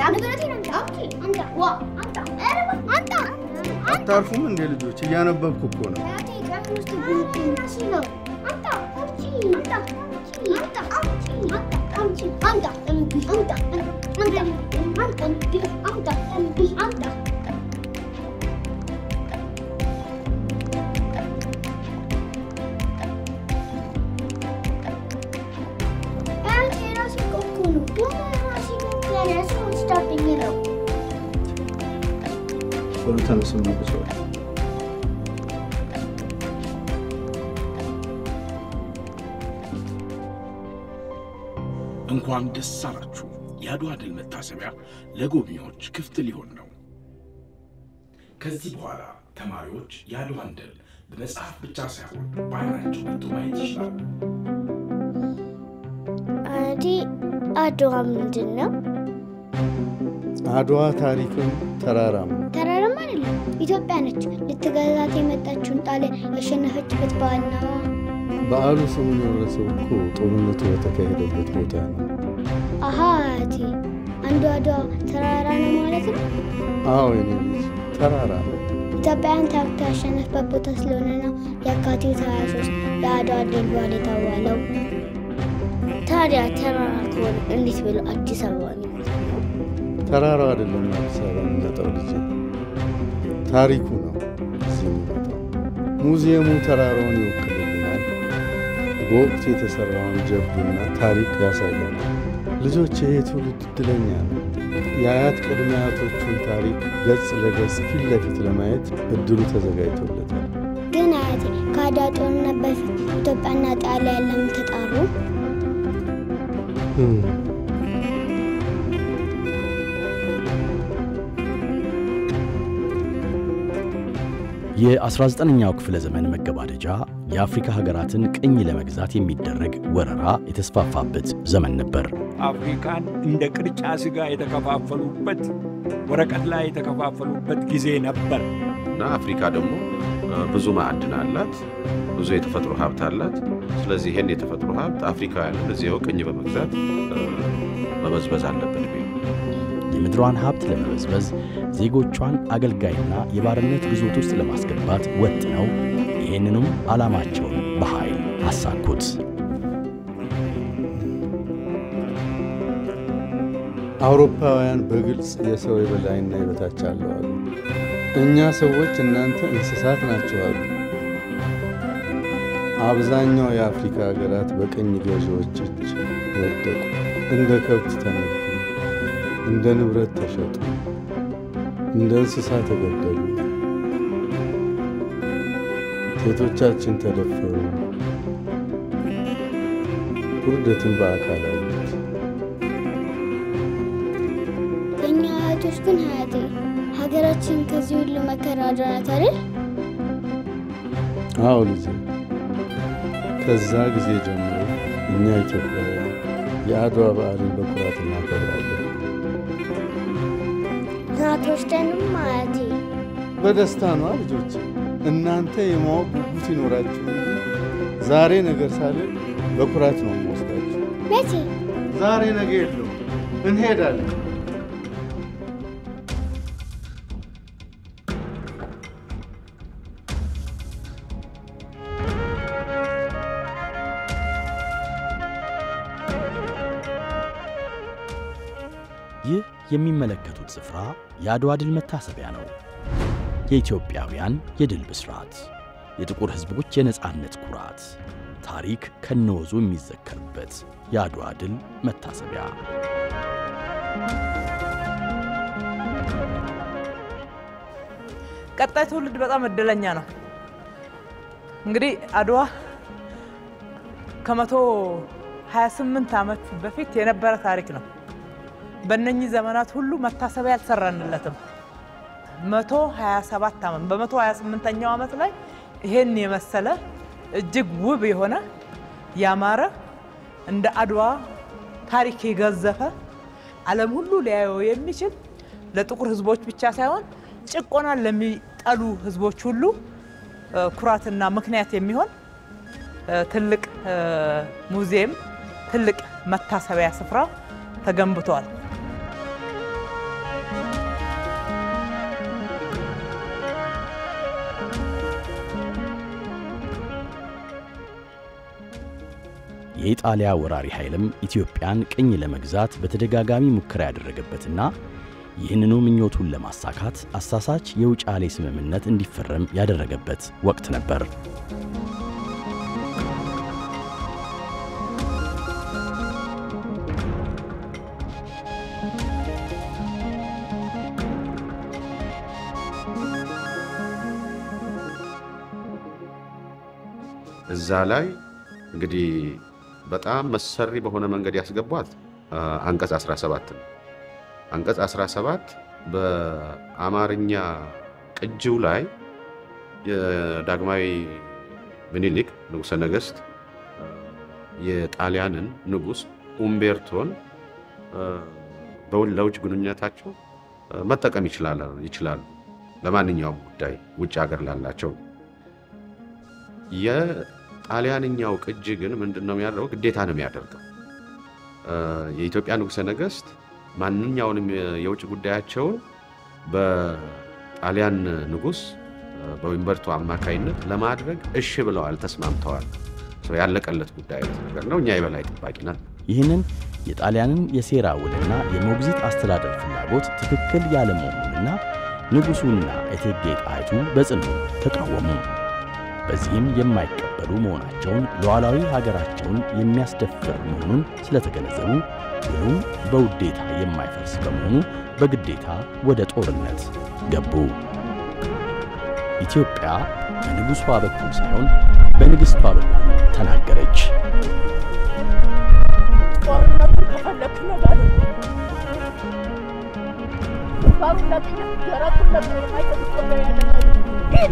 አታርፉም እንዴ ልጆች? እያነበብኩ እኮ ነው። ቶሎ ተነሱና ቁጭ በሉ። እንኳን ደስ አላችሁ! የአድዋ ድል መታሰቢያ ለጎብኚዎች ክፍት ሊሆን ነው። ከዚህ በኋላ ተማሪዎች የአድዋን ድል በመጽሐፍ ብቻ ሳይሆን በዓይናቸው መጥቶ ማየት ይችላሉ። አዲ አድዋ ምንድን ነው? አድዋ ታሪክም ተራራም ነው። ተራራም አይደለም፣ ኢትዮጵያ ነች ልትገዛት የመጣችውን ጣሊያን ያሸነፈችበት በዓል ነው። በዓሉ ስሙን የወረሰው እኮ ጦርነቱ በተካሄደበት ቦታ ነው። አሃ አያቴ፣ አንዱ አድዋ ተራራ ነው ማለት ነው። አዎ የኔ ልጅ ተራራ ነው። ኢትዮጵያውያን ታሪክ ያሸነፈበት ቦታ ስለሆነ ነው የካቲት 23 የአድዋ ድል በዓል የተባለው። ታዲያ ተራራ ከሆነ እንዴት ብሎ አዲስ አበባ ነው የሚመጣው? ተራራው አይደለም አዲስ አበባ የሚመጣው ልጅ፣ ታሪኩ ነው እዚህ የሚመጣው። ሙዚየሙ ተራራውን ይወክልልናል። በወቅቱ የተሰራውን ጀብዱና ታሪክ ያሳያል። ልጆች ይሄ ትውልድ እድለኛ ነው። የአያት ቅድመ አያቶቹን ታሪክ ገጽ ለገጽ ፊት ለፊት ለማየት እድሉ ተዘጋጅቶለታል። ግን አያቴ ከአድዋ ጦርነት በፊት ኢትዮጵያና ጣሊያን ለምን ተጣሩ? እም፣ የ19ኛው ክፍለ ዘመን መገባደጃ የአፍሪካ ሀገራትን ቅኝ ለመግዛት የሚደረግ ወረራ የተስፋፋበት ዘመን ነበር። አፍሪካን እንደ ቅርጫ ስጋ የተከፋፈሉበት ወረቀት ላይ የተከፋፈሉበት ጊዜ ነበር። እና አፍሪካ ደግሞ እ፣ ብዙ ማዕድን አላት፣ ብዙ የተፈጥሮ ሀብት አላት። ስለዚህ ይህን የተፈጥሮ ሀብት አፍሪካውያንን እዚያው ቅኝ በመግዛት እ፣ መበዝበዝ አለብን የሚል የምድሯን ሀብት ለመበዝበዝ ዜጎቿን አገልጋይና የባርነት ግዞት ውስጥ ለማስገባት ወጥነው ይህንኑም ዓላማቸውን በኃይል አሳኩት። አውሮፓውያን በግልጽ የሰው የበላይና የበታች አለው አሉ። እኛ ሰዎች እናንተ እንስሳት ናቸው አሉ። አብዛኛው የአፍሪካ ሀገራት በቅኝ ገዢዎች እጅ ወደቁ። እንደ ከብት ተነዱ፣ እንደ ንብረት ተሸጡ፣ እንደ እንስሳ ተገደሉ። ሴቶቻችን ተደፈሩ፣ ውርደትን በአካል አዩት። የእኛ አያቶች ግን አያቴ ሀገራችን ከዚህ ሁሉ መከራ አድናት አይደል? አዎ ልጄ፣ ከዛ ጊዜ ጀምሮ እኛ ኢትዮጵያውያን የአድዋ በዓልን በኩራት እናከብራለን። አትወስደንም አያቴ? በደስታ ነዋ ልጆች። እናንተ የማወቅ ጉጉት ይኖራችሁ እንጂ ዛሬ ነገር ሳልል በኩራት ነው የምወስዳችሁ። መቼ? ዛሬ ነገ የለው እንሄዳለን። ይህ የሚመለከቱት ስፍራ የአድዋ ድል መታሰቢያ ነው። የኢትዮጵያውያን የድል ብስራት፣ የጥቁር ሕዝቦች የነጻነት ኩራት፣ ታሪክ ከነወዙ የሚዘከርበት የአድዋ ድል መታሰቢያ። ቀጣይ ትውልድ በጣም እድለኛ ነው። እንግዲህ አድዋ ከመቶ 28 ዓመት በፊት የነበረ ታሪክ ነው። በእነኚህ ዘመናት ሁሉ መታሰቢያ አልሰራንለትም። 127 ዓመት በ128ኛው ዓመት ላይ ይሄን የመሰለ እጅግ ውብ የሆነ ያማረ እንደ አድዋ ታሪክ የገዘፈ ዓለም ሁሉ ሊያየው የሚችል ለጥቁር ሕዝቦች ብቻ ሳይሆን ጭቆናን ለሚጠሉ ሕዝቦች ሁሉ እ፣ ኩራትና ምክንያት የሚሆን እ፣ ትልቅ እ፣ ሙዚየም፣ ትልቅ መታሰቢያ ስፍራ ተገንብቷል። የኢጣሊያ ወራሪ ኃይልም ኢትዮጵያን ቅኝ ለመግዛት በተደጋጋሚ ሙከራ ያደረገበትና ይህንኑ ምኞቱን ለማሳካት አሳሳች የውጫሌ ስምምነት እንዲፈረም ያደረገበት ወቅት ነበር። እዛ ላይ እንግዲህ በጣም መሰሪ በሆነ መንገድ ያስገቧት አንቀጽ 17 ነው። አንቀጽ 17 በአማርኛ ቅጂው ላይ የዳግማዊ ምኒልክ ንጉሠ ነገሥት የጣሊያንን ንጉሥ ኡምቤርቶን ለውጭ ግንኙነታቸው መጠቀም ይችላሉ። ለማንኛውም ጉዳይ ውጭ ሀገር ላላቸው የጣሊያንኛው ቅጂ ግን ምንድን ነው የሚያደርገው? ግዴታ ነው የሚያደርገው። የኢትዮጵያ ንጉሠ ነገሥት ማንኛውንም የውጭ ጉዳያቸውን በጣሊያን ንጉሥ በኡምቤርቶ አማካይነት ለማድረግ እሺ ብለዋል፣ ተስማምተዋል። ያለቀለት ጉዳይ ነገር ነው። እኛ የበላይ ጠባቂ ነን። ይህንን የጣሊያንን የሴራ ውልና የሞግዚት አስተዳደር ፍላጎት ትክክል ያለመሆኑንና ንጉሡና እቴጌ ጣይቱ በጽኑ ተቃወሙ። በዚህም የማይቀበሉ መሆናቸውን ሉዓላዊ ሀገራቸውን የሚያስደፍር መሆኑን ስለተገነዘቡ ውሉም በውዴታ የማይፈርስ በመሆኑ በግዴታ ወደ ጦርነት ገቡ። ኢትዮጵያ በንጉሷ በኩል ሳይሆን በንግሥቷ በኩል ተናገረች። ጦርነቱን ከፈለክ ነገር ግንባሩን ለቅኝ ደረቱን ለቅኝ የማይሰጥ ኢትዮጵያ ያለ ሂድ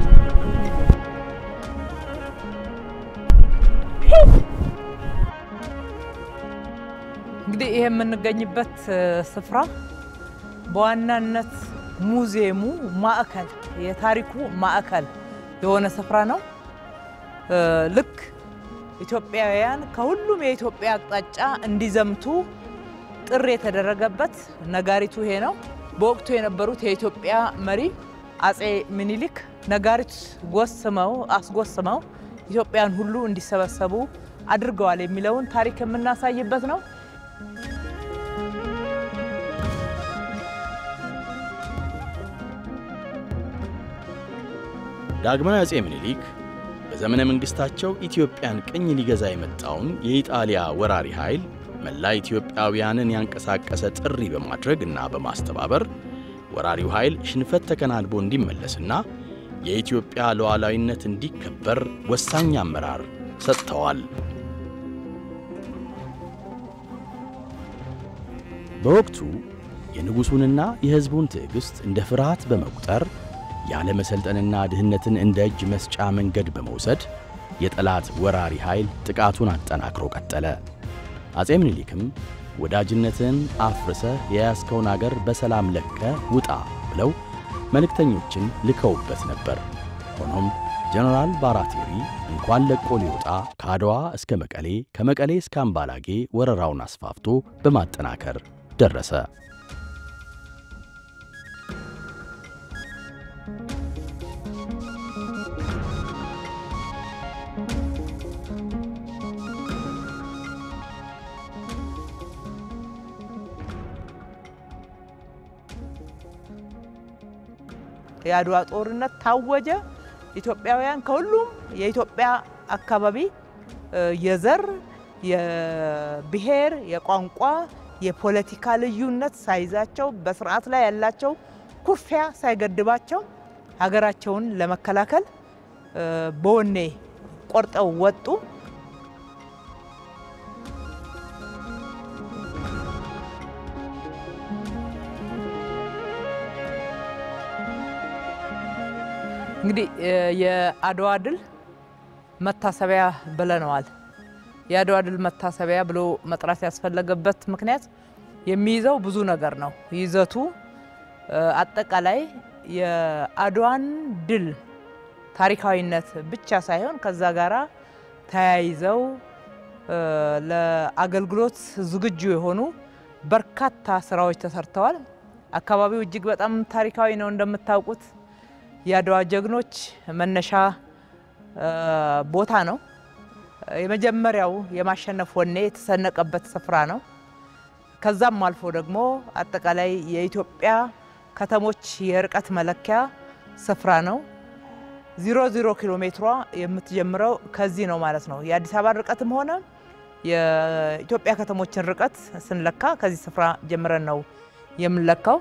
እንግዲህ ይሄ የምንገኝበት ስፍራ በዋናነት ሙዚየሙ ማዕከል የታሪኩ ማዕከል የሆነ ስፍራ ነው። ልክ ኢትዮጵያውያን ከሁሉም የኢትዮጵያ አቅጣጫ እንዲዘምቱ ጥሪ የተደረገበት ነጋሪቱ ይሄ ነው። በወቅቱ የነበሩት የኢትዮጵያ መሪ አጼ ምኒልክ ነጋሪት ጎስመው አስጎስመው ኢትዮጵያን ሁሉ እንዲሰበሰቡ አድርገዋል የሚለውን ታሪክ የምናሳይበት ነው። ዳግማዊ አጼ ምኒልክ በዘመነ መንግሥታቸው ኢትዮጵያን ቅኝ ሊገዛ የመጣውን የኢጣሊያ ወራሪ ኃይል መላ ኢትዮጵያውያንን ያንቀሳቀሰ ጥሪ በማድረግ እና በማስተባበር ወራሪው ኃይል ሽንፈት ተከናንቦ እንዲመለስና የኢትዮጵያ ሉዓላዊነት እንዲከበር ወሳኝ አመራር ሰጥተዋል። በወቅቱ የንጉሡንና የሕዝቡን ትዕግሥት እንደ ፍርሃት በመቁጠር ያለ መሰልጠንና ድህነትን እንደ እጅ መስጫ መንገድ በመውሰድ የጠላት ወራሪ ኃይል ጥቃቱን አጠናክሮ ቀጠለ። አጼ ምኒልክም ወዳጅነትን አፍርሰህ የያዝከውን አገር በሰላም ለቀ ውጣ ብለው መልእክተኞችን ልከውበት ነበር። ሆኖም ጀነራል ባራቴሪ እንኳን ለቆ ሊወጣ ከአድዋ እስከ መቀሌ ከመቀሌ እስከ አምባላጌ ወረራውን አስፋፍቶ በማጠናከር ደረሰ። የአድዋ ጦርነት ታወጀ። ኢትዮጵያውያን ከሁሉም የኢትዮጵያ አካባቢ የዘር፣ የብሔር፣ የቋንቋ፣ የፖለቲካ ልዩነት ሳይዛቸው በስርዓት ላይ ያላቸው ኩርፊያ ሳይገድባቸው ሀገራቸውን ለመከላከል በወኔ ቆርጠው ወጡ። እንግዲህ የአድዋ ድል መታሰቢያ ብለነዋል። የአድዋ ድል መታሰቢያ ብሎ መጥራት ያስፈለገበት ምክንያት የሚይዘው ብዙ ነገር ነው። ይዘቱ አጠቃላይ የአድዋን ድል ታሪካዊነት ብቻ ሳይሆን ከዛ ጋራ ተያይዘው ለአገልግሎት ዝግጁ የሆኑ በርካታ ስራዎች ተሰርተዋል። አካባቢው እጅግ በጣም ታሪካዊ ነው እንደምታውቁት የአድዋ ጀግኖች መነሻ ቦታ ነው። የመጀመሪያው የማሸነፍ ወኔ የተሰነቀበት ስፍራ ነው። ከዛም አልፎ ደግሞ አጠቃላይ የኢትዮጵያ ከተሞች የርቀት መለኪያ ስፍራ ነው። ዜሮ ዜሮ ኪሎ ሜትሯ የምትጀምረው ከዚህ ነው ማለት ነው። የአዲስ አበባ ርቀትም ሆነ የኢትዮጵያ ከተሞችን ርቀት ስንለካ ከዚህ ስፍራ ጀምረን ነው የምንለካው።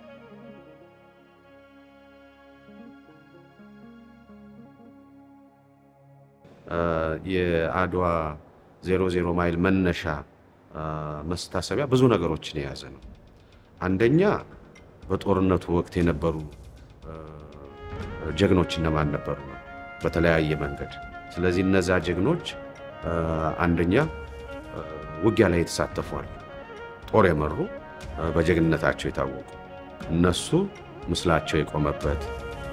የአድዋ ዜሮ ዜሮ ማይል መነሻ መስታሰቢያ ብዙ ነገሮችን የያዘ ነው። አንደኛ በጦርነቱ ወቅት የነበሩ ጀግኖች እነማን ነበሩ ነው በተለያየ መንገድ። ስለዚህ እነዛ ጀግኖች አንደኛ ውጊያ ላይ የተሳተፏል፣ ጦር የመሩ በጀግንነታቸው የታወቁ እነሱ ምስላቸው የቆመበት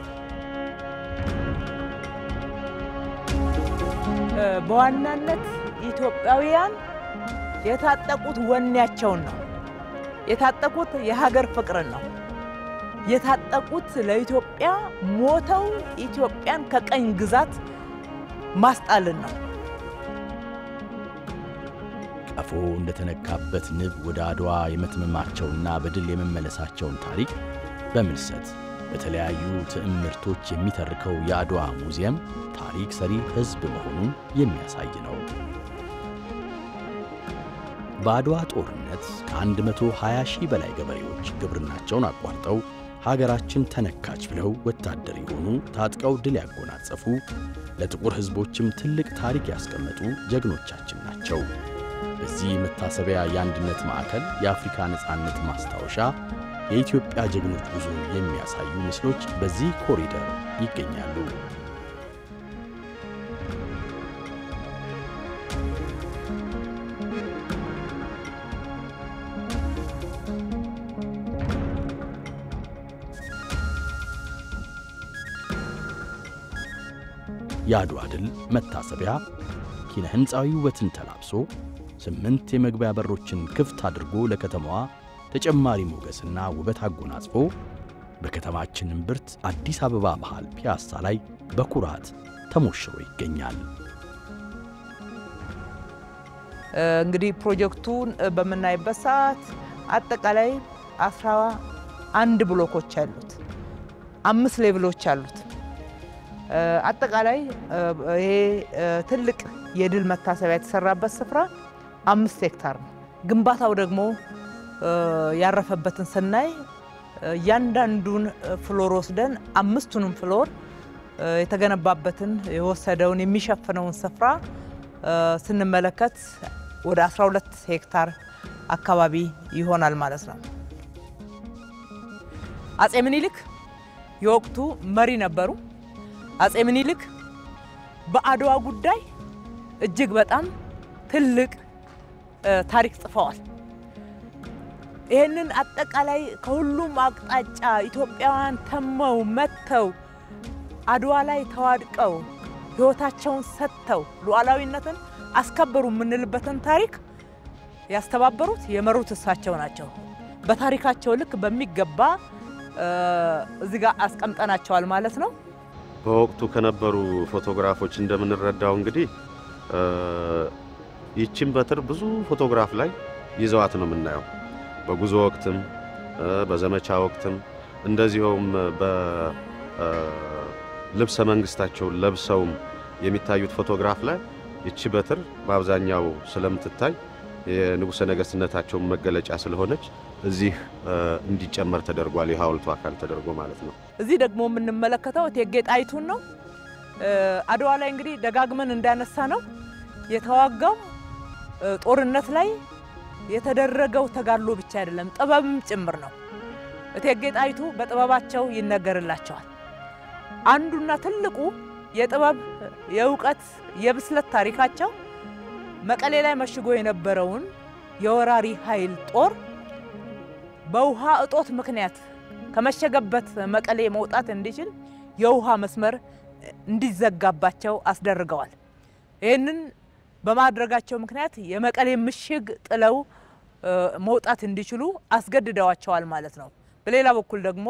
በዋናነት ኢትዮጵያውያን የታጠቁት ወኔያቸውን ነው። የታጠቁት የሀገር ፍቅርን ነው። የታጠቁት ለኢትዮጵያ ሞተው ኢትዮጵያን ከቀኝ ግዛት ማስጣልን ነው። ቀፎ እንደተነካበት ንብ ወደ አድዋ የመትመማቸውና በድል የመመለሳቸውን ታሪክ በምልሰት በተለያዩ ትዕምርቶች የሚተርከው የአድዋ ሙዚየም ታሪክ ሰሪ ሕዝብ መሆኑን የሚያሳይ ነው። በአድዋ ጦርነት ከ120 ሺህ በላይ ገበሬዎች ግብርናቸውን አቋርጠው ሀገራችን ተነካች ብለው ወታደር የሆኑ ታጥቀው ድል ያጎናጸፉ ለጥቁር ሕዝቦችም ትልቅ ታሪክ ያስቀመጡ ጀግኖቻችን ናቸው። በዚህ መታሰቢያ የአንድነት ማዕከል የአፍሪካ ነፃነት ማስታወሻ የኢትዮጵያ ጀግኖች ጉዞ የሚያሳዩ ምስሎች በዚህ ኮሪደር ይገኛሉ። የአድዋ ድል መታሰቢያ ኪነ ሕንፃዊ ውበትን ተላብሶ ስምንት የመግቢያ በሮችን ክፍት አድርጎ ለከተማዋ ተጨማሪ ሞገስና ውበት አጎናጽፎ በከተማችን እምብርት አዲስ አበባ መሃል ፒያሳ ላይ በኩራት ተሞሽሮ ይገኛል። እንግዲህ ፕሮጀክቱን በምናይበት ሰዓት አጠቃላይ አስራ አንድ ብሎኮች አሉት፣ አምስት ሌቭሎች አሉት። አጠቃላይ ይሄ ትልቅ የድል መታሰቢያ የተሰራበት ስፍራ አምስት ሄክታር ነው። ግንባታው ደግሞ ያረፈበትን ስናይ እያንዳንዱን ፍሎር ወስደን አምስቱንም ፍሎር የተገነባበትን የወሰደውን የሚሸፍነውን ስፍራ ስንመለከት ወደ 12 ሄክታር አካባቢ ይሆናል ማለት ነው። አጼ ምኒልክ የወቅቱ መሪ ነበሩ። አጼ ምኒልክ በአድዋ ጉዳይ እጅግ በጣም ትልቅ ታሪክ ጽፈዋል። ይህንን አጠቃላይ ከሁሉም አቅጣጫ ኢትዮጵያውያን ተመው መጥተው አድዋ ላይ ተዋድቀው ሕይወታቸውን ሰጥተው ሉዓላዊነትን አስከበሩ የምንልበትን ታሪክ ያስተባበሩት የመሩት እሳቸው ናቸው። በታሪካቸው ልክ በሚገባ እዚህ ጋር አስቀምጠናቸዋል ማለት ነው። በወቅቱ ከነበሩ ፎቶግራፎች እንደምንረዳው እንግዲህ ይችን በትር ብዙ ፎቶግራፍ ላይ ይዘዋት ነው የምናየው። በጉዞ ወቅትም በዘመቻ ወቅትም እንደዚሁም በልብሰ መንግስታቸውን ለብሰውም የሚታዩት ፎቶግራፍ ላይ ይቺ በትር በአብዛኛው ስለምትታይ የንጉሠ ነገሥትነታቸውን መገለጫ ስለሆነች እዚህ እንዲጨመር ተደርጓል። የሐውልቱ አካል ተደርጎ ማለት ነው። እዚህ ደግሞ የምንመለከተው እቴጌ ጣይቱን ነው። አድዋ ላይ እንግዲህ ደጋግመን እንዳነሳ ነው የተዋጋው ጦርነት ላይ የተደረገው ተጋድሎ ብቻ አይደለም፣ ጥበብም ጭምር ነው። እቴጌ ጣይቱ በጥበባቸው ይነገርላቸዋል። አንዱና ትልቁ የጥበብ የእውቀት፣ የብስለት ታሪካቸው መቀሌ ላይ መሽጎ የነበረውን የወራሪ ኃይል ጦር በውሃ እጦት ምክንያት ከመሸገበት መቀሌ መውጣት እንዲችል የውሃ መስመር እንዲዘጋባቸው አስደርገዋል። ይህንን በማድረጋቸው ምክንያት የመቀሌ ምሽግ ጥለው መውጣት እንዲችሉ አስገድደዋቸዋል ማለት ነው። በሌላ በኩል ደግሞ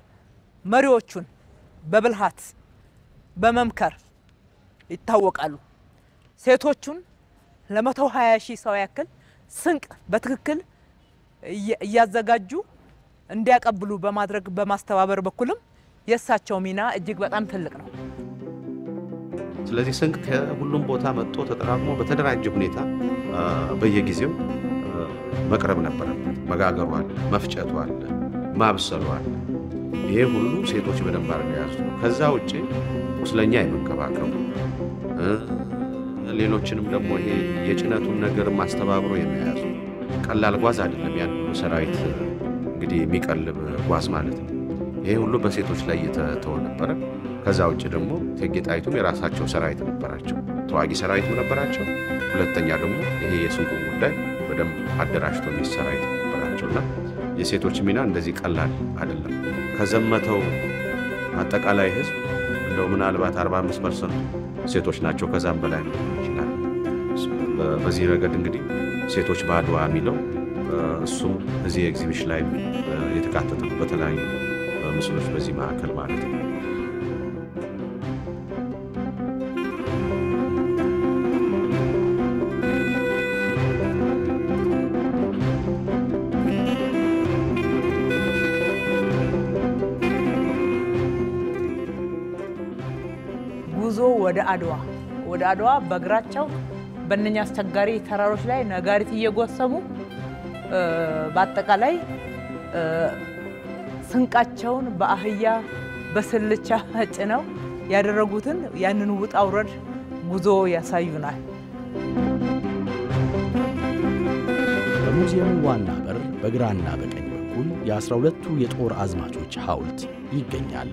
መሪዎቹን በብልሃት በመምከር ይታወቃሉ። ሴቶቹን ለመቶ ሀያ ሺህ ሰው ያክል ስንቅ በትክክል እየ- እያዘጋጁ እንዲያቀብሉ በማድረግ በማስተባበር በኩልም የእሳቸው ሚና እጅግ በጣም ትልቅ ነው። ስለዚህ ስንቅ ከሁሉም ቦታ መጥቶ ተጠራቅሞ በተደራጀ ሁኔታ አ፣ በየጊዜው አ፣ መቅረብ ነበረበት። መጋገሩ አለ፣ መፍጨቱ አለ፣ ማብሰሉ አለ። ይሄ ሁሉ ሴቶች በደንብ አድርገው የያዙት ነው። ከዛ ውጭ ቁስለኛ የመንከባከቡ እ፣ ሌሎችንም ደግሞ ይሄ የጭነቱን ነገር ማስተባብሮ የመያዙ ቀላል ጓዝ አይደለም። ያን ሁሉ ሰራዊት እንግዲህ የሚቀልብ ጓዝ ማለት ነው። ይሄ ሁሉ በሴቶች ላይ እየተተወ ነበረ። ከዛ ውጭ ደግሞ እቴጌ ጣይቱም የራሳቸው ሰራዊት ነበራቸው፣ ተዋጊ ሰራዊትም ነበራቸው። ሁለተኛ ደግሞ ይሄ የስንቁ ጉዳይ በደንብ አደራጅቶ የሚስ ሰራዊት ነበራቸው እና የሴቶች ሚና እንደዚህ ቀላል አይደለም። ከዘመተው አጠቃላይ ህዝብ እንደው ምናልባት 45 ፐርሰንቱ ሴቶች ናቸው። ከዛም በላይ ሊሆን ይችላል። በ- በዚህ ረገድ እንግዲህ ሴቶች በአድዋ የሚለው እ፣ እሱም እዚህ ኤግዚቢሽን ላይ እ፣ የተካተተ ነው። በተለያዩ እ፣ ምስሎች በዚህ ማዕከል ማለት ነው። ጉዞ ወደ አድዋ ወደ አድዋ በእግራቸው በእነኛ አስቸጋሪ ተራሮች ላይ ነጋሪት እየጎሰሙ እ፣ በአጠቃላይ እ፣ ስንቃቸውን በአህያ በስልቻ ጭነው ያደረጉትን ያንን ውጣ ውረድ ጉዞ ያሳዩናል። በሙዚየሙ ዋና በር በግራና በቀኝ በኩል የአስራ ሁለቱ የጦር አዝማቾች ሐውልት ይገኛል።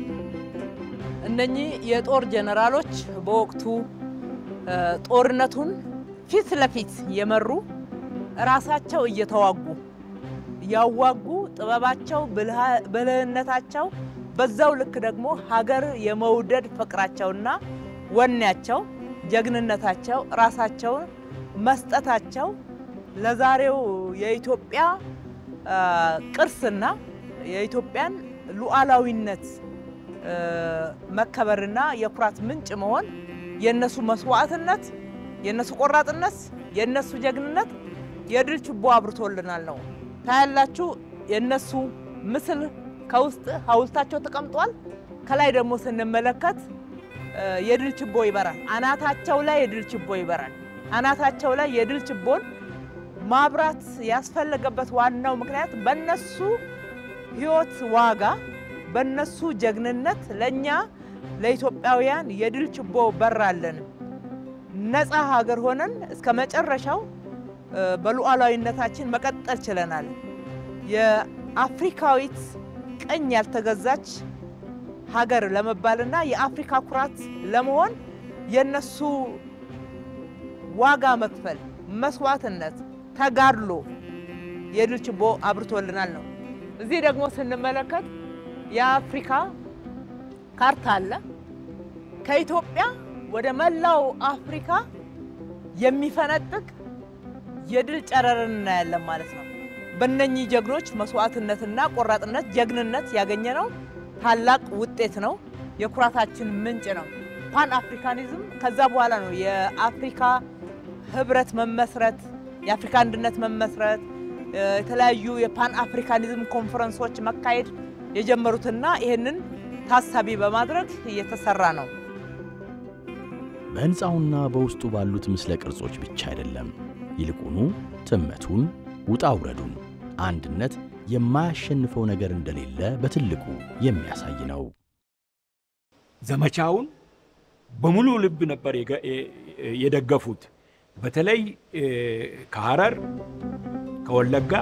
እነኚህ የጦር ጀነራሎች በወቅቱ እ፣ ጦርነቱን ፊት ለፊት የመሩ ራሳቸው እየተዋጉ ያዋጉ ጥበባቸው፣ ብልሃ- ብልህነታቸው በዛው ልክ ደግሞ ሀገር የመውደድ ፍቅራቸውና ወኔያቸው፣ ጀግንነታቸው፣ ራሳቸውን መስጠታቸው ለዛሬው የኢትዮጵያ አ፣ ቅርስና የኢትዮጵያን ሉዓላዊነት እ፣ መከበርና የኩራት ምንጭ መሆን የእነሱ መስዋዕትነት፣ የእነሱ ቆራጥነት፣ የእነሱ ጀግንነት የድል ችቦ አብርቶልናል ነው። ታያላችሁ፣ የእነሱ ምስል ከውስጥ ሐውልታቸው ተቀምጧል። ከላይ ደግሞ ስንመለከት እ፣ የድል ችቦ ይበራል። አናታቸው ላይ የድል ችቦ ይበራል። አናታቸው ላይ የድል ችቦን ማብራት ያስፈለገበት ዋናው ምክንያት በነሱ ሕይወት ዋጋ በነሱ ጀግንነት ለእኛ ለኢትዮጵያውያን የድል ችቦ በራለን። ነፃ ሀገር ሆነን እስከ መጨረሻው እ፣ በሉዓላዊነታችን መቀጠል ችለናል። የአፍሪካዊት ቀኝ ያልተገዛች ሀገር ለመባልና የአፍሪካ ኩራት ለመሆን የነሱ ዋጋ መክፈል፣ መስዋዕትነት፣ ተጋድሎ የድል ችቦ አብርቶልናል ነው። እዚህ ደግሞ ስንመለከት የአፍሪካ ካርታ አለ። ከኢትዮጵያ ወደ መላው አፍሪካ የሚፈነጥቅ የድል ጨረርን እናያለን ማለት ነው። በእነኚህ ጀግኖች መስዋዕትነትና ቆራጥነት፣ ጀግንነት ያገኘነው ታላቅ ውጤት ነው። የኩራታችን ምንጭ ነው። ፓን አፍሪካኒዝም ከዛ በኋላ ነው የአፍሪካ ህብረት መመስረት፣ የአፍሪካ አንድነት መመስረት፣ እ፣ የተለያዩ የፓን አፍሪካኒዝም ኮንፈረንሶች መካሄድ የጀመሩትና ይህንን ታሳቢ በማድረግ እየተሰራ ነው። በሕንፃውና በውስጡ ባሉት ምስለ ቅርጾች ብቻ አይደለም፣ ይልቁኑ ትመቱን፣ ውጣ ውረዱን፣ አንድነት የማያሸንፈው ነገር እንደሌለ በትልቁ የሚያሳይ ነው። ዘመቻውን በሙሉ ልብ ነበር የገ- የ- የደገፉት። በተለይ እ፣ ከሐረር ከወለጋ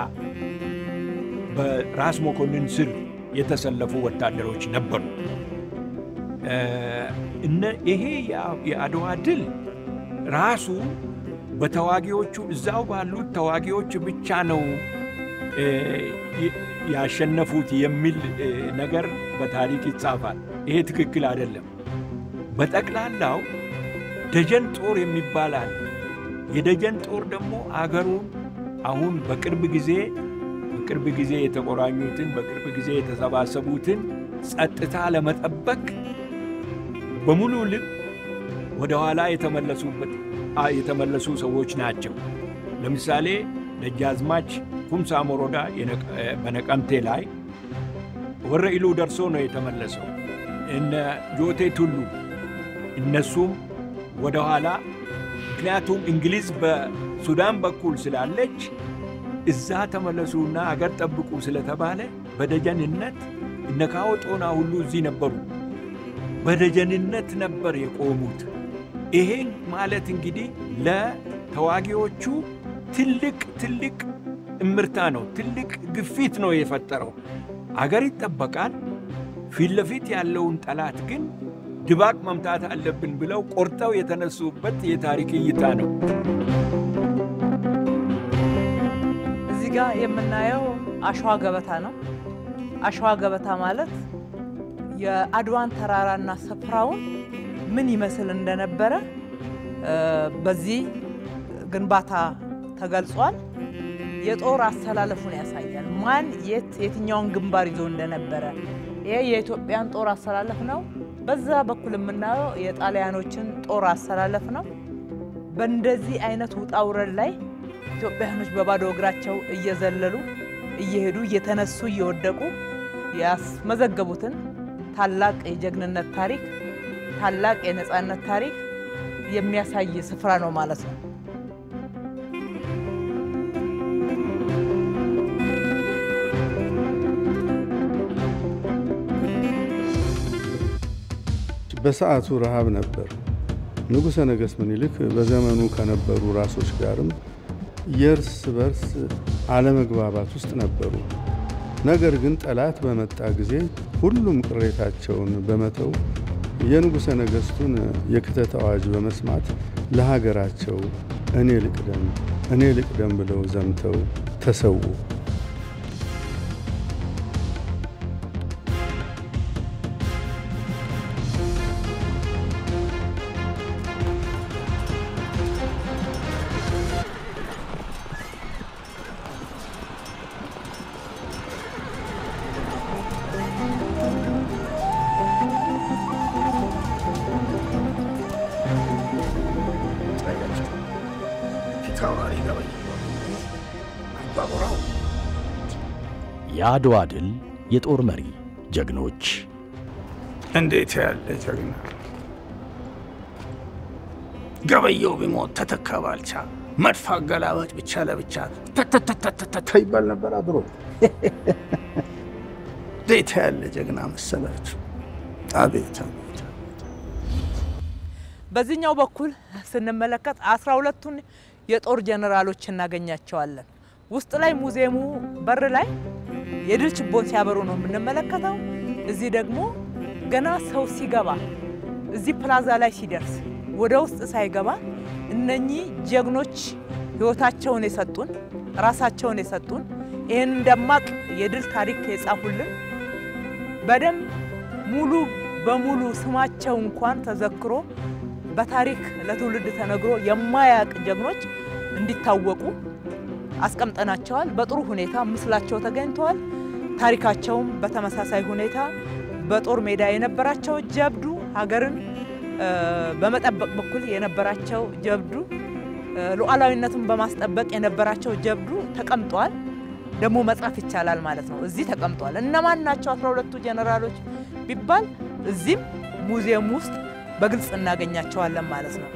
በራስ መኮንን ስር የተሰለፉ ወታደሮች ነበሩ። እ፣ እነ ይሄ የአ- የአድዋ ድል ራሱ በተዋጊዎቹ እዛው ባሉት ተዋጊዎች ብቻ ነው እ፣ የ- ያሸነፉት የሚል እ፣ ነገር በታሪክ ይጻፋል። ይሄ ትክክል አይደለም። በጠቅላላው ደጀን ጦር የሚባል አለ። የደጀን ጦር ደግሞ አገሩን አሁን በቅርብ ጊዜ በቅርብ ጊዜ የተቆራኙትን በቅርብ ጊዜ የተሰባሰቡትን ጸጥታ ለመጠበቅ በሙሉ ልብ ወደ ኋላ የተመለሱበት አ- የተመለሱ ሰዎች ናቸው። ለምሳሌ ደጃዝማች ኩምሳ ሞሮዳ የነቀ- እ፣ በነቀምቴ ላይ ወረ ኢሉ ደርሶ ነው የተመለሰው። እነ ጆቴ ቱሉ እነሱም ወደ ኋላ ምክንያቱም እንግሊዝ በሱዳን በኩል ስላለች እዛ ተመለሱና አገር ጠብቁ ስለተባለ በደጀንነት እነ ካዎ ጦና ሁሉ እዚህ ነበሩ። በደጀንነት ነበር የቆሙት። ይሄን ማለት እንግዲህ ለተዋጊዎቹ ትልቅ ትልቅ እምርታ ነው፣ ትልቅ ግፊት ነው የፈጠረው። አገር ይጠበቃል፣ ፊት ለፊት ያለውን ጠላት ግን ድባቅ መምታት አለብን ብለው ቆርጠው የተነሱበት የታሪክ እይታ ነው። እዚህ ጋር የምናየው አሸዋ ገበታ ነው። አሸዋ ገበታ ማለት የአድዋን ተራራና ስፍራውን ምን ይመስል እንደነበረ እ፣ በዚህ ግንባታ ተገልጿል። የጦር አሰላለፉን ያሳያል። ማን የት የትኛውን ግንባር ይዞ እንደነበረ ይሄ የኢትዮጵያን ጦር አሰላለፍ ነው። በዛ በኩል የምናየው የጣሊያኖችን ጦር አሰላለፍ ነው። በእንደዚህ አይነት ውጣ ውረድ ላይ ኢትዮጵያውያኖች በባዶ እግራቸው እየዘለሉ እየሄዱ እየተነሱ እየወደቁ ያስመዘገቡትን ታላቅ የጀግንነት ታሪክ ታላቅ የነፃነት ታሪክ የሚያሳይ ስፍራ ነው ማለት ነው። በሰዓቱ ረሃብ ነበር። ንጉሠ ነገሥት ምኒልክ በዘመኑ ከነበሩ ራሶች ጋርም የእርስ በርስ አለመግባባት ውስጥ ነበሩ። ነገር ግን ጠላት በመጣ ጊዜ ሁሉም ቅሬታቸውን በመተው የንጉሠ ነገሥቱን የክተት አዋጅ በመስማት ለሀገራቸው እኔ ልቅደም እኔ ልቅደም ብለው ዘምተው ተሰዉ። የአድዋ ድል የጦር መሪ ጀግኖች እንዴት ያለ ጀግና! ገበየው ቢሞት ተተካ ባልቻ፣ መድፍ አገላባጭ ብቻ ለብቻ ተተተተተተ ይባል ነበር አድሮ። እንዴት ያለ ጀግና መሰላችሁ! አቤት አቤት! በዚህኛው በኩል ስንመለከት አስራ ሁለቱን የጦር ጀነራሎች እናገኛቸዋለን። ውስጥ ላይ ሙዚየሙ በር ላይ የድል ችቦን ሲያበሩ ነው የምንመለከተው። እዚህ ደግሞ ገና ሰው ሲገባ እዚህ ፕላዛ ላይ ሲደርስ ወደ ውስጥ ሳይገባ እነኚህ ጀግኖች ሕይወታቸውን የሰጡን ራሳቸውን የሰጡን ይህን ደማቅ የድል ታሪክ የጻፉልን በደንብ ሙሉ በሙሉ ስማቸው እንኳን ተዘክሮ በታሪክ ለትውልድ ተነግሮ የማያውቅ ጀግኖች እንዲታወቁ አስቀምጠናቸዋል። በጥሩ ሁኔታ ምስላቸው ተገኝተዋል። ታሪካቸውም በተመሳሳይ ሁኔታ በጦር ሜዳ የነበራቸው ጀብዱ፣ ሀገርን እ፣ በመጠበቅ በኩል የነበራቸው ጀብዱ፣ እ፣ ሉዓላዊነትን በማስጠበቅ የነበራቸው ጀብዱ ተቀምጧል። ደግሞ መጻፍ ይቻላል ማለት ነው። እዚህ ተቀምጧል። እነማን ናቸው አስራ ሁለቱ ጀነራሎች ቢባል እዚህም ሙዚየም ውስጥ በግልጽ እናገኛቸዋለን ማለት ነው።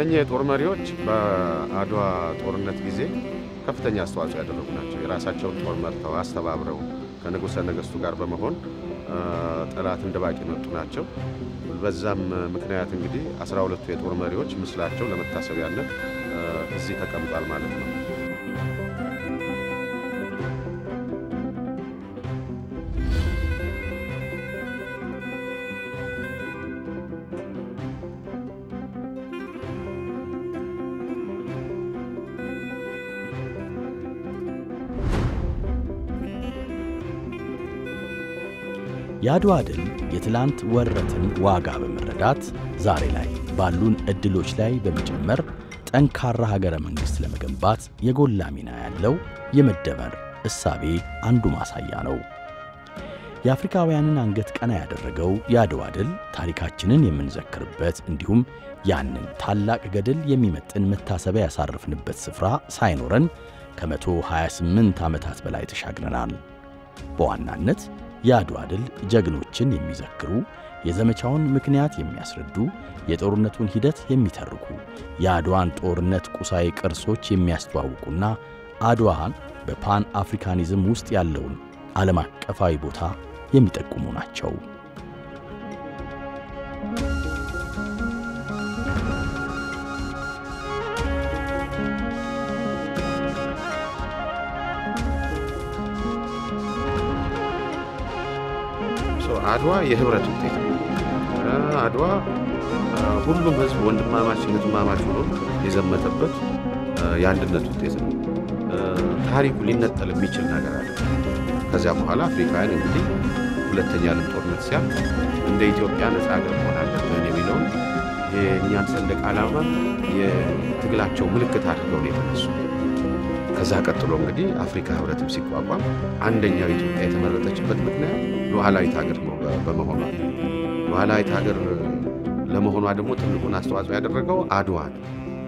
እነኚህ የጦር መሪዎች በአድዋ ጦርነት ጊዜ ከፍተኛ አስተዋጽኦ ያደረጉ ናቸው። የራሳቸውን ጦር መርተው አስተባብረው ከንጉሠ ነገሥቱ ጋር በመሆን ጠላትን ድባቅ የመጡ ናቸው። በዛም ምክንያት እንግዲህ አስራ ሁለቱ የጦር መሪዎች ምስላቸው ለመታሰቢያነት እዚህ ተቀምጧል ማለት ነው። የአድዋ ድል የትላንት ወረትን ዋጋ በመረዳት ዛሬ ላይ ባሉን ዕድሎች ላይ በመጨመር ጠንካራ ሀገረ መንግሥት ለመገንባት የጎላ ሚና ያለው የመደመር እሳቤ አንዱ ማሳያ ነው። የአፍሪካውያንን አንገት ቀና ያደረገው የአድዋ ድል ታሪካችንን የምንዘክርበት እንዲሁም ያንን ታላቅ ገድል የሚመጥን መታሰቢያ ያሳረፍንበት ስፍራ ሳይኖረን ከመቶ 28 ዓመታት በላይ ተሻግረናል። በዋናነት የአድዋ ድል ጀግኖችን የሚዘክሩ የዘመቻውን ምክንያት የሚያስረዱ የጦርነቱን ሂደት የሚተርኩ የአድዋን ጦርነት ቁሳዊ ቅርሶች የሚያስተዋውቁና አድዋን በፓን አፍሪካኒዝም ውስጥ ያለውን ዓለም አቀፋዊ ቦታ የሚጠቁሙ ናቸው። አድዋ የህብረት ውጤት ነው። አድዋ ሁሉም ህዝብ ወንድማማች እህትማማች ሆኖ የዘመተበት የአንድነት ውጤት ነው። ታሪኩ ሊነጠል የሚችል ነገር አለ። ከዚያ በኋላ አፍሪካውያን እንግዲህ ሁለተኛ ዓለም ጦርነት ሲያልፍ እንደ ኢትዮጵያ ነፃ ሀገር መሆን አለብን የሚለውን የእኛን ሰንደቅ ዓላማ የትግላቸው ምልክት አድርገው ነው የተነሱ። ከዛ ቀጥሎ እንግዲህ አፍሪካ ህብረትም ሲቋቋም አንደኛው ኢትዮጵያ የተመረጠችበት ምክንያት ሉዓላዊት ሀገር በመሆኗ ሉዓላዊት ሀገር ለመሆኗ ደግሞ ትልቁን አስተዋጽኦ ያደረገው አድዋ ነው።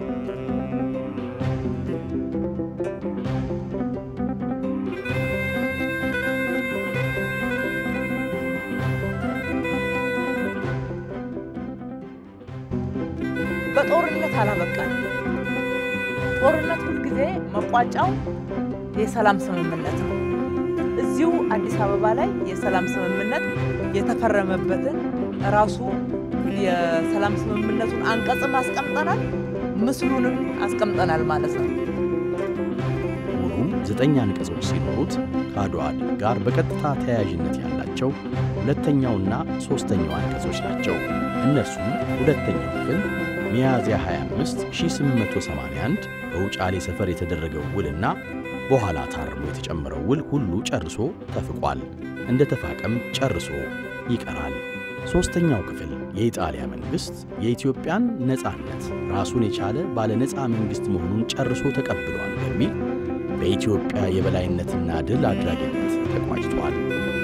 በጦርነት አላበቃል። ጦርነት ሁልጊዜ መቋጫው የሰላም ስምምነት ነው። እዚሁ አዲስ አበባ ላይ የሰላም ስምምነት የተፈረመበትን ራሱ የሰላም ስምምነቱን አንቀጽም አስቀምጠናል፣ ምስሉንም አስቀምጠናል ማለት ነው። ሙሉ ዘጠኝ አንቀጾች ሲኖሩት ከአድዋ ድል ጋር በቀጥታ ተያያዥነት ያላቸው ሁለተኛውና ሦስተኛው አንቀጾች ናቸው። እነርሱም ሁለተኛው ክፍል ሚያዝያ 25 1881 በውጫሌ ሰፈር የተደረገው ውልና በኋላ ታርሞ የተጨመረው ውል ሁሉ ጨርሶ ተፍቋል፣ እንደ ተፋቀም ጨርሶ ይቀራል። ሦስተኛው ክፍል የኢጣሊያ መንግሥት የኢትዮጵያን ነፃነት ራሱን የቻለ ባለ ነፃ መንግሥት መሆኑን ጨርሶ ተቀብሏል በሚል በኢትዮጵያ የበላይነትና ድል አድራጊነት ተቋጭቷል።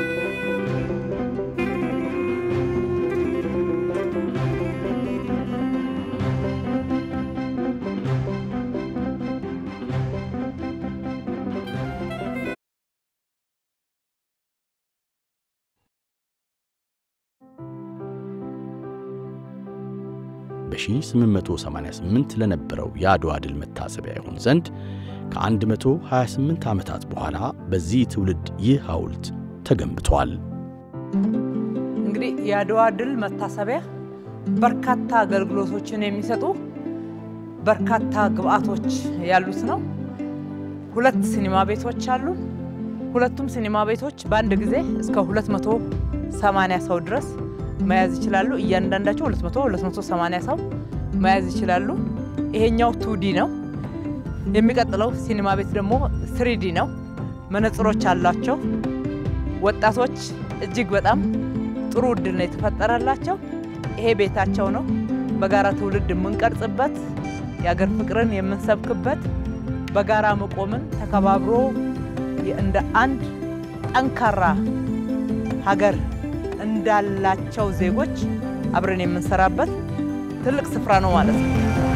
በ1888 ለነበረው የአድዋ ድል መታሰቢያ ይሆን ዘንድ ከ128 ዓመታት በኋላ በዚህ ትውልድ ይህ ሐውልት ተገንብቷል። እንግዲህ የአድዋ ድል መታሰቢያ በርካታ አገልግሎቶችን የሚሰጡ በርካታ ግብአቶች ያሉት ነው። ሁለት ሲኒማ ቤቶች አሉ። ሁለቱም ሲኒማ ቤቶች በአንድ ጊዜ እስከ 280 ሰው ድረስ መያዝ ይችላሉ። እያንዳንዳቸው 200 280 ሰው መያዝ ይችላሉ። ይሄኛው ቱዲ ነው። የሚቀጥለው ሲኒማ ቤት ደግሞ ስሪዲ ነው። መነጽሮች አሏቸው። ወጣቶች እጅግ በጣም ጥሩ እድል ነው የተፈጠረላቸው። ይሄ ቤታቸው ነው። በጋራ ትውልድ የምንቀርጽበት፣ የአገር ፍቅርን የምንሰብክበት፣ በጋራ መቆምን ተከባብሮ እንደ አንድ ጠንካራ ሀገር እንዳላቸው ዜጎች አብረን የምንሰራበት ትልቅ ስፍራ ነው ማለት ነው።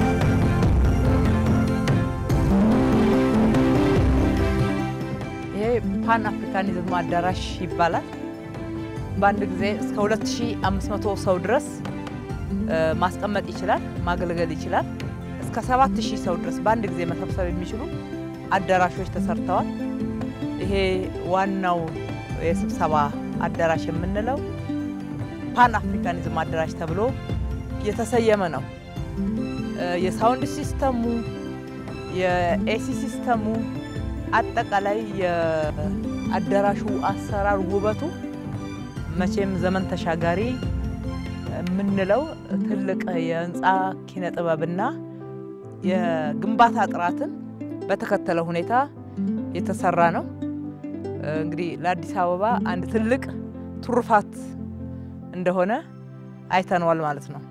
ይሄ ፓን አፍሪካኒዝም አዳራሽ ይባላል። በአንድ ጊዜ እስከ 2500 ሰው ድረስ ማስቀመጥ ይችላል፣ ማገልገል ይችላል። እስከ ሰባት ሺህ ሰው ድረስ በአንድ ጊዜ መሰብሰብ የሚችሉ አዳራሾች ተሰርተዋል። ይሄ ዋናው የስብሰባ አዳራሽ የምንለው ፓን አፍሪካኒዝም አዳራሽ ተብሎ የተሰየመ ነው። የሳውንድ ሲስተሙ፣ የኤሲ ሲስተሙ፣ አጠቃላይ የአዳራሹ አሰራር ውበቱ መቼም ዘመን ተሻጋሪ የምንለው ትልቅ የህንፃ ኪነ ጥበብና የግንባታ ጥራትን በተከተለ ሁኔታ የተሰራ ነው። እንግዲህ ለአዲስ አበባ አንድ ትልቅ ትሩፋት እንደሆነ አይተነዋል ማለት ነው።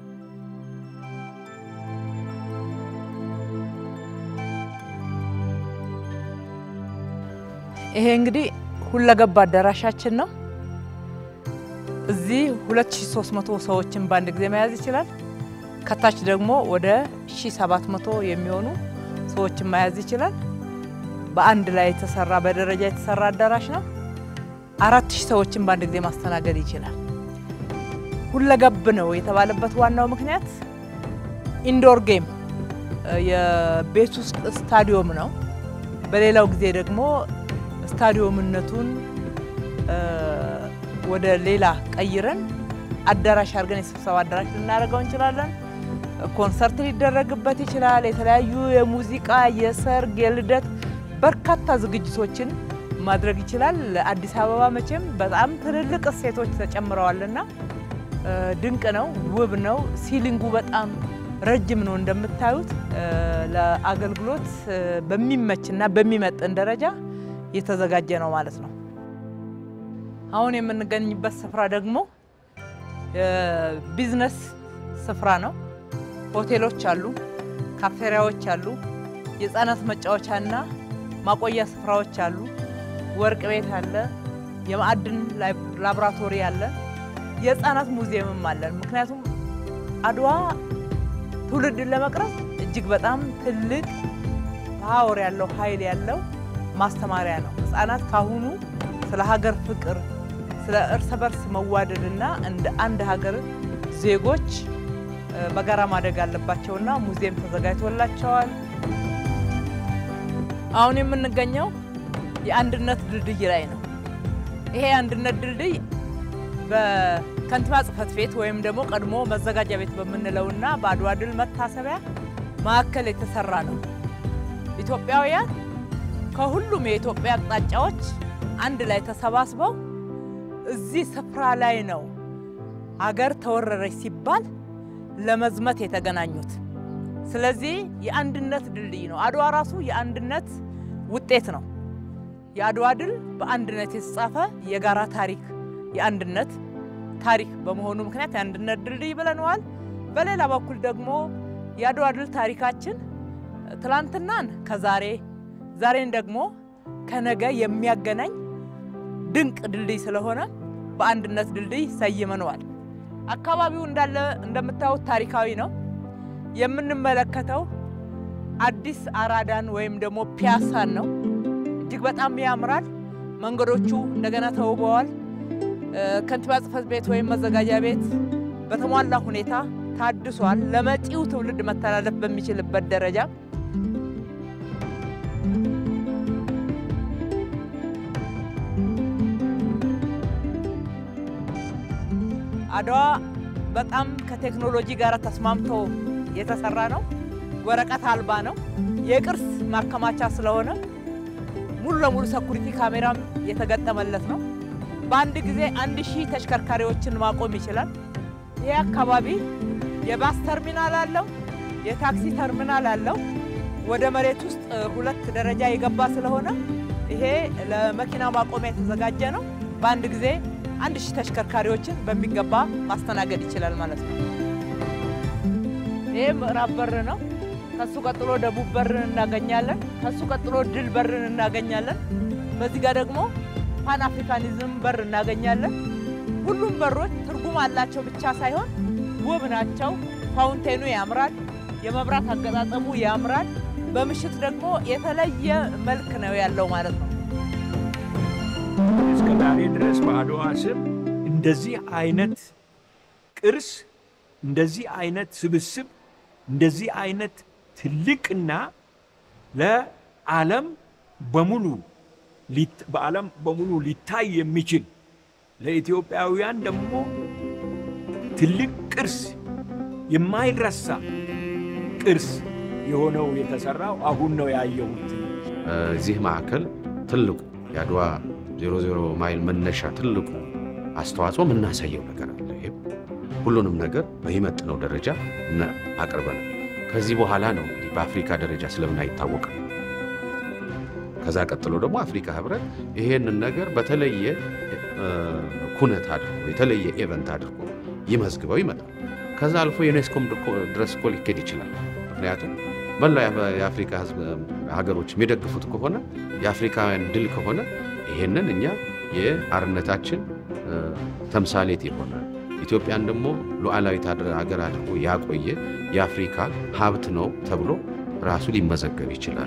ይሄ እንግዲህ ሁለገብ አዳራሻችን ነው። እዚህ 2300 ሰዎችን በአንድ ጊዜ መያዝ ይችላል። ከታች ደግሞ ወደ 1700 የሚሆኑ ሰዎችን መያዝ ይችላል። በአንድ ላይ የተሰራ በደረጃ የተሰራ አዳራሽ ነው። አራት ሺህ ሰዎችን በአንድ ጊዜ ማስተናገድ ይችላል። ሁለገብ ነው የተባለበት ዋናው ምክንያት ኢንዶር ጌም የቤት ውስጥ ስታዲዮም ነው። በሌላው ጊዜ ደግሞ ስታዲዮምነቱን ወደ ሌላ ቀይረን አዳራሽ አድርገን የስብሰባ አዳራሽ ልናደርገው እንችላለን። ኮንሰርት ሊደረግበት ይችላል። የተለያዩ የሙዚቃ፣ የሰርግ፣ የልደት በርካታ ዝግጅቶችን ማድረግ ይችላል። ለአዲስ አበባ መቼም በጣም ትልልቅ እሴቶች ተጨምረዋልና ድንቅ ነው፣ ውብ ነው። ሲሊንጉ በጣም ረጅም ነው እንደምታዩት። ለአገልግሎት በሚመችና በሚመጥን ደረጃ የተዘጋጀ ነው ማለት ነው። አሁን የምንገኝበት ስፍራ ደግሞ የቢዝነስ ስፍራ ነው። ሆቴሎች አሉ፣ ካፌሪያዎች አሉ፣ የህፃናት መጫወቻና ማቆያ ስፍራዎች አሉ፣ ወርቅ ቤት አለ፣ የማዕድን ላቦራቶሪ አለ፣ የህፃናት ሙዚየምም አለን። ምክንያቱም አድዋ ትውልድን ለመቅረጽ እጅግ በጣም ትልቅ ፓወር ያለው ኃይል ያለው ማስተማሪያ ነው። ህፃናት ካሁኑ ስለ ሀገር ፍቅር፣ ስለ እርስ በርስ መዋደድና እንደ አንድ ሀገር ዜጎች በጋራ ማደግ አለባቸውና ሙዚየም ተዘጋጅቶላቸዋል። አሁን የምንገኘው የአንድነት ድልድይ ላይ ነው። ይሄ የአንድነት ድልድይ በከንቲባ ጽሕፈት ቤት ወይም ደግሞ ቀድሞ መዘጋጃ ቤት በምንለውና በአድዋ ድል መታሰቢያ ማዕከል የተሰራ ነው። ኢትዮጵያውያን ከሁሉም የኢትዮጵያ አቅጣጫዎች አንድ ላይ ተሰባስበው እዚህ ስፍራ ላይ ነው አገር ተወረረች ሲባል ለመዝመት የተገናኙት። ስለዚህ የአንድነት ድልድይ ነው። አድዋ ራሱ የአንድነት ውጤት ነው። የአድዋ ድል በአንድነት የተጻፈ የጋራ ታሪክ የአንድነት ታሪክ በመሆኑ ምክንያት የአንድነት ድልድይ ብለነዋል። በሌላ በኩል ደግሞ የአድዋ ድል ታሪካችን ትላንትናን ከዛሬ ዛሬን ደግሞ ከነገ የሚያገናኝ ድንቅ ድልድይ ስለሆነ በአንድነት ድልድይ ሰይመነዋል። አካባቢው እንዳለ እንደምታዩት ታሪካዊ ነው። የምንመለከተው አዲስ አራዳን ወይም ደግሞ ፒያሳን ነው። እጅግ በጣም ያምራል። መንገዶቹ እንደገና ተውበዋል። ከንቲባ ጽሕፈት ቤት ወይም መዘጋጃ ቤት በተሟላ ሁኔታ ታድሷል። ለመጪው ትውልድ መተላለፍ በሚችልበት ደረጃ አድዋ በጣም ከቴክኖሎጂ ጋር ተስማምቶ የተሰራ ነው። ወረቀት አልባ ነው። የቅርስ ማከማቻ ስለሆነ ሙሉ ለሙሉ ሰኩሪቲ ካሜራም የተገጠመለት ነው። በአንድ ጊዜ አንድ ሺህ ተሽከርካሪዎችን ማቆም ይችላል። ይህ አካባቢ የባስ ተርሚናል አለው፣ የታክሲ ተርሚናል አለው። ወደ መሬት ውስጥ ሁለት ደረጃ የገባ ስለሆነ ይሄ ለመኪና ማቆሚያ የተዘጋጀ ነው። በአንድ ጊዜ አንድ ሺህ ተሽከርካሪዎችን በሚገባ ማስተናገድ ይችላል ማለት ነው። ይህ ምዕራብ በር ነው። ከሱ ቀጥሎ ደቡብ በርን እናገኛለን። ከሱ ቀጥሎ ድል በርን እናገኛለን። በዚህ ጋር ደግሞ ፓን አፍሪካኒዝም በር እናገኛለን። ሁሉም በሮች ትርጉም አላቸው ብቻ ሳይሆን ውብ ናቸው። ፋውንቴኑ ያምራል። የመብራት አገጣጠሙ ያምራል። በምሽት ደግሞ የተለየ መልክ ነው ያለው ማለት ነው። እስከ ዛሬ ድረስ በአድዋ ስም እንደዚህ አይነት ቅርስ፣ እንደዚህ አይነት ስብስብ፣ እንደዚህ አይነት ትልቅና ለዓለም በሙሉ ሊት- በዓለም በሙሉ ሊታይ የሚችል ለኢትዮጵያውያን ደግሞ ትልቅ ቅርስ የማይረሳ ቅርስ የሆነው የተሰራው አሁን ነው ያየሁት። እዚህ ማዕከል ትልቁ የአድዋ 00 ማይል መነሻ ትልቁ አስተዋጽኦ የምናሳየው ነገር አለ። ይሄም ሁሉንም ነገር በሚመጥነው ደረጃ እና አቅርበናል። ከዚህ በኋላ ነው እንግዲህ በአፍሪካ ደረጃ ስለምን አይታወቅም። ከዛ ቀጥሎ ደግሞ አፍሪካ ህብረት ይሄንን ነገር በተለየ እ፣ ኩነት አድርጎ የተለየ ኤቨንት አድርጎ ይመዝግበው ይመጣል። ከዛ አልፎ ዩኔስኮም ድኮ- ድረስ እኮ ሊኬድ ይችላል። ምክንያቱም መላው የአፍ- የአፍሪካ ህዝብ ሀገሮች የሚደግፉት ከሆነ የአፍሪካውያን ድል ከሆነ ይሄንን እኛ የአርነታችን እ፣ ተምሳሌት የሆነ ኢትዮጵያን ደግሞ ሉዓላዊት አድር- ሀገር አድርጎ ያቆየ የአፍሪካ ሀብት ነው ተብሎ ራሱ ሊመዘገብ ይችላል።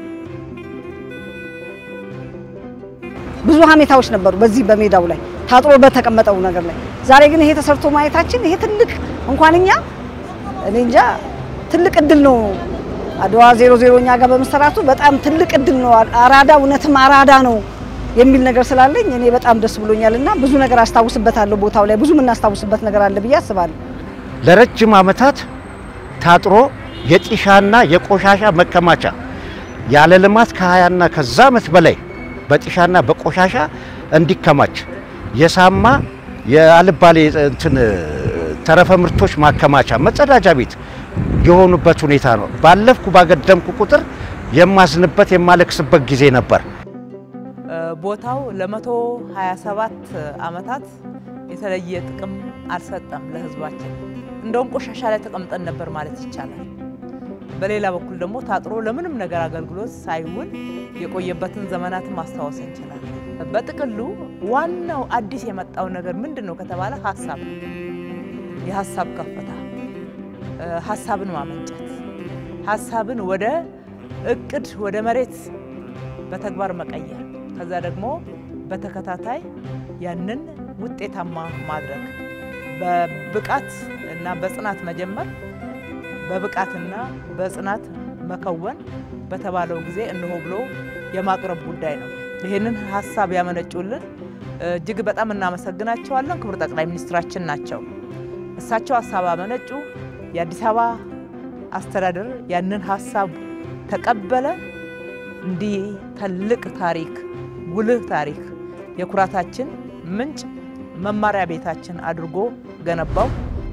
ብዙ ሀሜታዎች ነበሩ በዚህ በሜዳው ላይ ታጥሮ በተቀመጠው ነገር ላይ። ዛሬ ግን ይሄ ተሰርቶ ማየታችን ይሄ ትልቅ እንኳን እኛ እኔ እንጃ ትልቅ እድል ነው። አድዋ ዜሮ ዜሮ እኛ ጋር በመሰራቱ በጣም ትልቅ እድል ነው። አራዳ እውነትም አራዳ ነው የሚል ነገር ስላለኝ እኔ በጣም ደስ ብሎኛል እና ብዙ ነገር አስታውስበታለሁ። ቦታው ላይ ብዙ የምናስታውስበት ነገር አለ ብዬ አስባለሁ። ለረጅም ዓመታት ታጥሮ የጢሻና የቆሻሻ መከማቻ ያለ ልማት ከሀያና ከዛ ዓመት በላይ በጢሻና በቆሻሻ እንዲከማች የሳማ የአልባሌ እንትን ተረፈ ምርቶች ማከማቻ መጸዳጃ ቤት የሆኑበት ሁኔታ ነው። ባለፍኩ ባገደምኩ ቁጥር የማዝንበት የማለቅስበት ጊዜ ነበር። ቦታው ለመቶ 27 ዓመታት የተለየ ጥቅም አልሰጠም ለሕዝባችን። እንደውም ቆሻሻ ላይ ተቀምጠን ነበር ማለት ይቻላል። በሌላ በኩል ደግሞ ታጥሮ ለምንም ነገር አገልግሎት ሳይውል የቆየበትን ዘመናትን ማስታወስ እንችላለን። በጥቅሉ ዋናው አዲስ የመጣው ነገር ምንድን ነው ከተባለ ሀሳብ ነው። የሀሳብ ከፍታ፣ ሀሳብን ማመንጨት፣ ሀሳብን ወደ እቅድ ወደ መሬት በተግባር መቀየር ከዛ ደግሞ በተከታታይ ያንን ውጤታማ ማድረግ በብቃት እና በጽናት መጀመር በብቃትና በጽናት መከወን በተባለው ጊዜ እነሆ ብሎ የማቅረብ ጉዳይ ነው። ይህንን ሀሳብ ያመነጩልን እጅግ በጣም እናመሰግናቸዋለን። ክቡር ጠቅላይ ሚኒስትራችን ናቸው። እሳቸው ሀሳብ አመነጩ። የአዲስ አበባ አስተዳደር ያንን ሀሳብ ተቀበለ። እንዲህ ትልቅ ታሪክ፣ ጉልህ ታሪክ፣ የኩራታችን ምንጭ፣ መማሪያ ቤታችን አድርጎ ገነባው።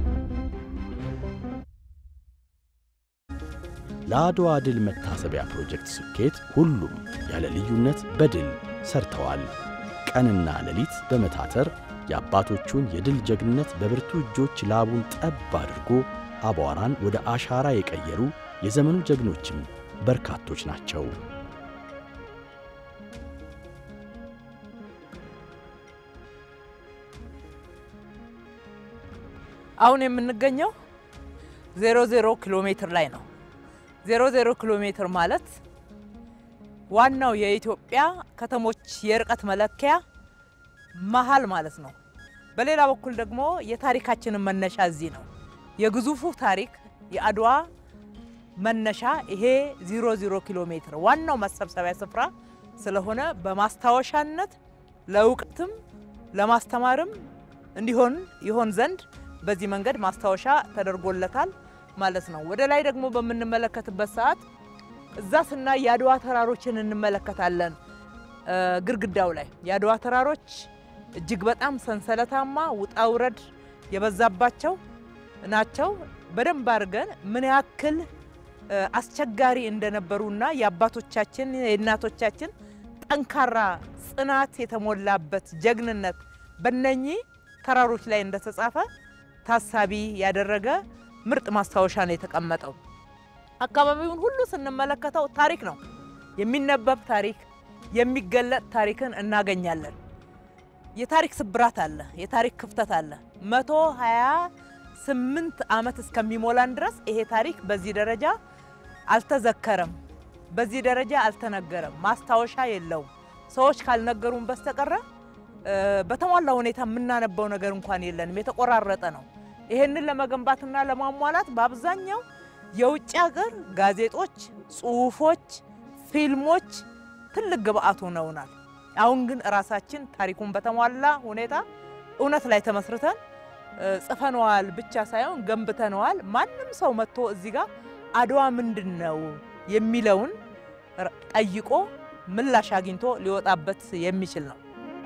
ለአድዋ ድል መታሰቢያ ፕሮጀክት ስኬት ሁሉም ያለ ልዩነት በድል ሰርተዋል። ቀንና ሌሊት በመታተር የአባቶቹን የድል ጀግንነት በብርቱ እጆች ላቡን ጠብ አድርጎ አቧራን ወደ አሻራ የቀየሩ የዘመኑ ጀግኖችም በርካቶች ናቸው። አሁን የምንገኘው ዜሮ ዜሮ ኪሎ ሜትር ላይ ነው። ዜሮ ዜሮ ኪሎ ሜትር ማለት ዋናው የኢትዮጵያ ከተሞች የርቀት መለኪያ መሀል ማለት ነው። በሌላ በኩል ደግሞ የታሪካችንን መነሻ እዚህ ነው። የግዙፉ ታሪክ የአድዋ መነሻ ይሄ ዜሮ ዜሮ ኪሎ ሜትር ዋናው መሰብሰቢያ ስፍራ ስለሆነ በማስታወሻነት ለእውቀትም ለማስተማርም እንዲሆን ይሆን ዘንድ በዚህ መንገድ ማስታወሻ ተደርጎለታል ማለት ነው። ወደ ላይ ደግሞ በምንመለከትበት ሰዓት እዛ ስናይ የአድዋ ተራሮችን እንመለከታለን። ግድግዳው ላይ የአድዋ ተራሮች እጅግ በጣም ሰንሰለታማ ውጣ ውረድ የበዛባቸው ናቸው። በደንብ አድርገን ምን ያክል አስቸጋሪ እንደነበሩና የአባቶቻችን የእናቶቻችን ጠንካራ ጽናት የተሞላበት ጀግንነት በነኚህ ተራሮች ላይ እንደተጻፈ ታሳቢ ያደረገ ምርጥ ማስታወሻ ነው የተቀመጠው። አካባቢውን ሁሉ ስንመለከተው ታሪክ ነው፣ የሚነበብ ታሪክ፣ የሚገለጥ ታሪክን እናገኛለን። የታሪክ ስብራት አለ፣ የታሪክ ክፍተት አለ። መቶ ሀያ ስምንት ዓመት እስከሚሞላን ድረስ ይሄ ታሪክ በዚህ ደረጃ አልተዘከረም፣ በዚህ ደረጃ አልተነገረም፣ ማስታወሻ የለውም። ሰዎች ካልነገሩን በስተቀረ በተሟላ ሁኔታ የምናነበው ነገር እንኳን የለንም፣ የተቆራረጠ ነው። ይሄንን ለመገንባትና ለማሟላት በአብዛኛው የውጭ ሀገር ጋዜጦች፣ ጽሁፎች፣ ፊልሞች ትልቅ ግብአት ሆነውናል። አሁን ግን እራሳችን ታሪኩን በተሟላ ሁኔታ እውነት ላይ ተመስርተን እ፣ ጽፈነዋል ብቻ ሳይሆን ገንብተነዋል። ማንም ሰው መጥቶ እዚህ ጋር አድዋ ምንድን ነው የሚለውን ር- ጠይቆ ምላሽ አግኝቶ ሊወጣበት የሚችል ነው።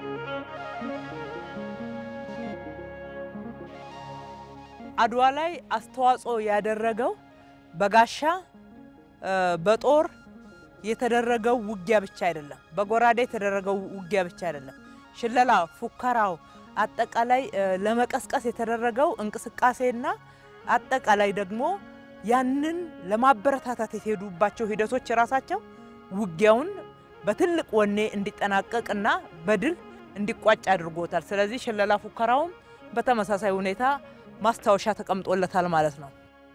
አድዋ ላይ አስተዋጽኦ ያደረገው በጋሻ እ፣ በጦር የተደረገው ውጊያ ብቻ አይደለም። በጎራዴ የተደረገው ውጊያ ብቻ አይደለም። ሽለላ፣ ፉከራው፣ አጠቃላይ እ፣ ለመቀስቀስ የተደረገው እንቅስቃሴና አጠቃላይ ደግሞ ያንን ለማበረታታት የተሄዱባቸው ሂደቶች ራሳቸው ውጊያውን በትልቅ ወኔ እንዲጠናቀቅና በድል እንዲቋጭ አድርጎታል። ስለዚህ ሽለላ ፉከራውም በተመሳሳይ ሁኔታ ማስታወሻ ተቀምጦለታል ማለት ነው።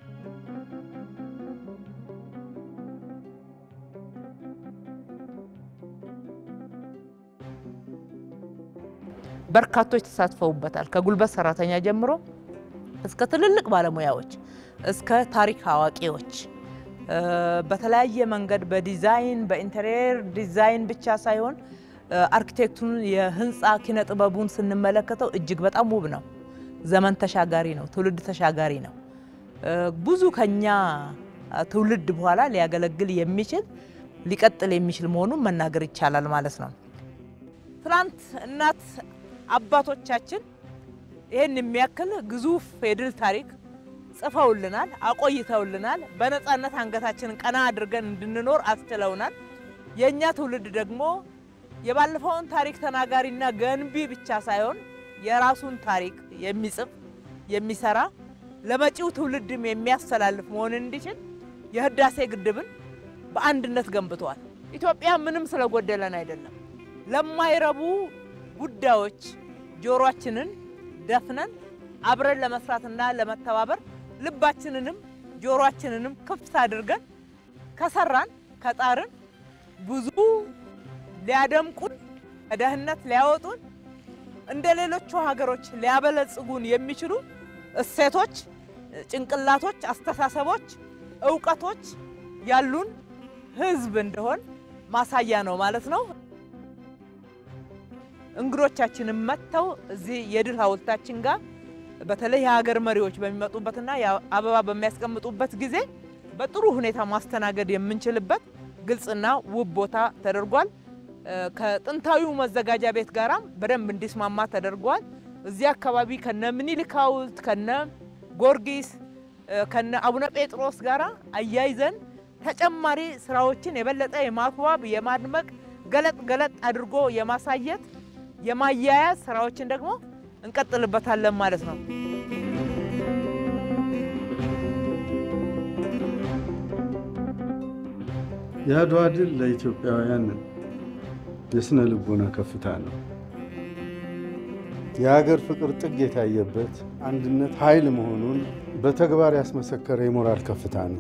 በርካቶች ተሳትፈውበታል። ከጉልበት ሰራተኛ ጀምሮ እስከ ትልልቅ ባለሙያዎች እስከ ታሪክ አዋቂዎች እ፣ በተለያየ መንገድ በዲዛይን በኢንቴሪየር ዲዛይን ብቻ ሳይሆን እ፣ አርኪቴክቱን የህንፃ ኪነ ጥበቡን ስንመለከተው እጅግ በጣም ውብ ነው። ዘመን ተሻጋሪ ነው። ትውልድ ተሻጋሪ ነው። እ፣ ብዙ ከኛ ትውልድ በኋላ ሊያገለግል የሚችል ሊቀጥል የሚችል መሆኑን መናገር ይቻላል ማለት ነው። ትናንት እናት አባቶቻችን ይህን የሚያክል ግዙፍ የድል ታሪክ ጽፈውልናል፣ አቆይተውልናል። በነፃነት አንገታችንን ቀና አድርገን እንድንኖር አስችለውናል። የእኛ ትውልድ ደግሞ የባለፈውን ታሪክ ተናጋሪና ገንቢ ብቻ ሳይሆን የራሱን ታሪክ የሚጽፍ የሚሰራ ለመጪው ትውልድም የሚያስተላልፍ መሆን እንዲችል የህዳሴ ግድብን በአንድነት ገንብተዋል። ኢትዮጵያ ምንም ስለጎደለን አይደለም። ለማይረቡ ጉዳዮች ጆሮአችንን ደፍነን አብረን ለመስራትና ለመተባበር ልባችንንም ጆሮአችንንም ክፍት አድርገን ከሰራን ከጣርን ብዙ ሊያደምቁን ከድህነት ሊያወጡን እንደ ሌሎቹ ሀገሮች ሊያበለጽጉን የሚችሉ እሴቶች፣ ጭንቅላቶች፣ አስተሳሰቦች፣ እውቀቶች ያሉን ህዝብ እንደሆን ማሳያ ነው ማለት ነው። እንግዶቻችንም መጥተው እዚህ የድል ሐውልታችን ጋር በተለይ የሀገር መሪዎች በሚመጡበትና አበባ በሚያስቀምጡበት ጊዜ በጥሩ ሁኔታ ማስተናገድ የምንችልበት ግልጽና ውብ ቦታ ተደርጓል። ከጥንታዊው መዘጋጃ ቤት ጋራም በደንብ እንዲስማማ ተደርጓል። እዚህ አካባቢ ከነ ምኒልክ ሐውልት ከነ ጊዮርጊስ ከነ አቡነ ጴጥሮስ ጋራ አያይዘን ተጨማሪ ስራዎችን የበለጠ የማስዋብ የማድመቅ ገለጥ ገለጥ አድርጎ የማሳየት የማያያዝ ስራዎችን ደግሞ እንቀጥልበታለን ማለት ነው። የአድዋ ድል ለኢትዮጵያውያን የስነ ልቦና ከፍታ ነው። የሀገር ፍቅር ጥግ የታየበት አንድነት ኃይል መሆኑን በተግባር ያስመሰከረ የሞራል ከፍታ ነው።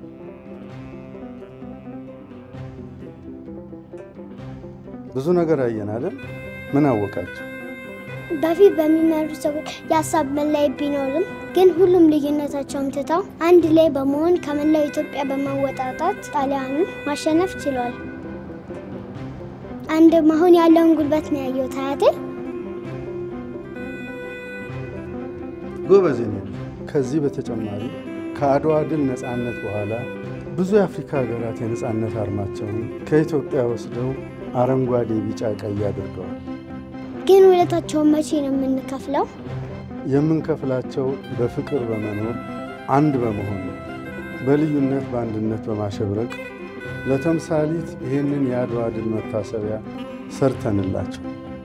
ብዙ ነገር አየን አይደል? ምን አወቃቸው? በፊት በሚመሩ ሰዎች የሀሳብ መለያየት ቢኖርም ግን ሁሉም ልዩነታቸውን ትተው አንድ ላይ በመሆን ከመላው ኢትዮጵያ በመወጣጣት ጣሊያንን ማሸነፍ ችሏል። አንድ መሆን ያለውን ጉልበት ነው ያየሁት አያቴ። ጎበዝ የኔ ልጅ። ከዚህ በተጨማሪ ከአድዋ ድል ነፃነት በኋላ ብዙ የአፍሪካ ሀገራት የነፃነት አርማቸውን ከኢትዮጵያ ወስደው አረንጓዴ፣ ቢጫ፣ ቀይ አድርገዋል። ግን ውለታቸውን መቼ ነው የምንከፍለው? የምንከፍላቸው በፍቅር በመኖር አንድ በመሆን ነው። በልዩነት በአንድነት በማሸብረቅ ለተምሳሊት ይህንን የአድዋ ድል መታሰቢያ ሰርተንላቸው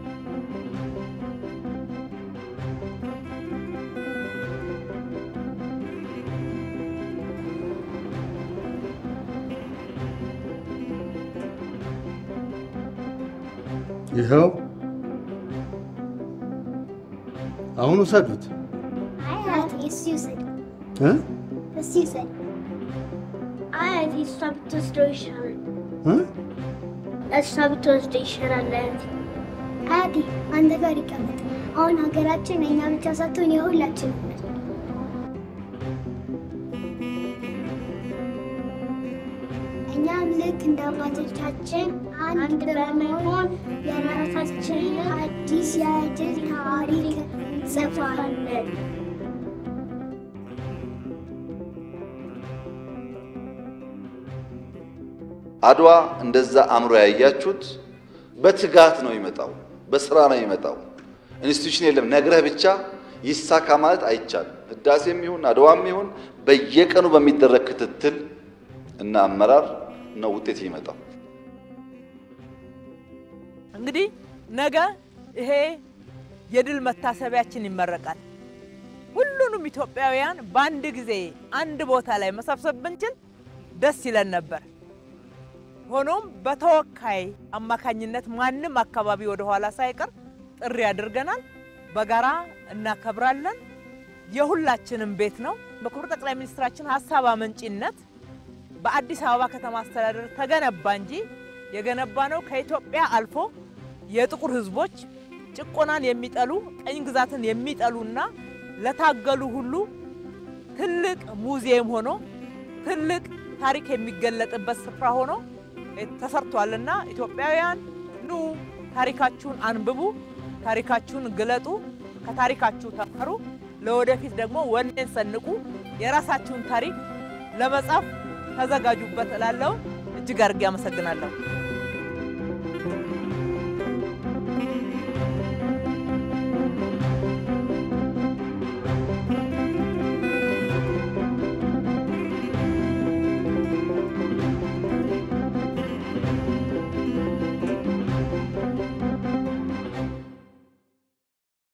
ይኸው አሁን ውሰዱት አያቴ እሱ ይውሰድ፣ እ እሱ ይውሰድ። አያቴ እሷ ብትወስደው ይሻላል፣ እ እሷ ብትወስደው ይሻላል። አያቴ አያቴ አንተ ጋር ይቀመጥ። አሁን ሀገራችን የእኛ ብቻ ሳትሆን የሁላችን ነች። ልክ እንደ አባቶቻችን አንድ በመሆን የራሳችንን አዲስ የድል ታሪክ እንጽፋለን። አድዋ እንደዛ አምሮ ያያችሁት በትጋት ነው የሚመጣው፣ በስራ ነው የሚመጣው። ኢንስቲትዩሽን የለም ነግረህ ብቻ ይሳካ ማለት አይቻልም። ህዳሴም ይሁን አድዋም ይሁን በየቀኑ በሚደረግ ክትትል እና አመራር ነው ውጤት የሚመጣው። እንግዲህ ነገ ይሄ የድል መታሰቢያችን ይመረቃል። ሁሉንም ኢትዮጵያውያን በአንድ ጊዜ አንድ ቦታ ላይ መሰብሰብ ብንችል ደስ ይለን ነበር። ሆኖም በተወካይ አማካኝነት ማንም አካባቢ ወደ ኋላ ሳይቀር ጥሪ አድርገናል። በጋራ እናከብራለን። የሁላችንም ቤት ነው። በክቡር ጠቅላይ ሚኒስትራችን ሀሳብ አመንጪነት በአዲስ አበባ ከተማ አስተዳደር ተገነባ እንጂ የገነባ ነው ከኢትዮጵያ አልፎ የጥቁር ሕዝቦች ጭቆናን የሚጠሉ ቀኝ ግዛትን የሚጠሉና ለታገሉ ሁሉ ትልቅ ሙዚየም ሆኖ ትልቅ ታሪክ የሚገለጥበት ስፍራ ሆኖ ተሰርቷልና ኢትዮጵያውያን ኑ ታሪካችሁን አንብቡ፣ ታሪካችሁን ግለጡ፣ ከታሪካችሁ ተማሩ፣ ለወደፊት ደግሞ ወኔን ሰንቁ፣ የራሳችሁን ታሪክ ለመጻፍ ተዘጋጁበት እላለሁ። እጅግ አድርጌ አመሰግናለሁ።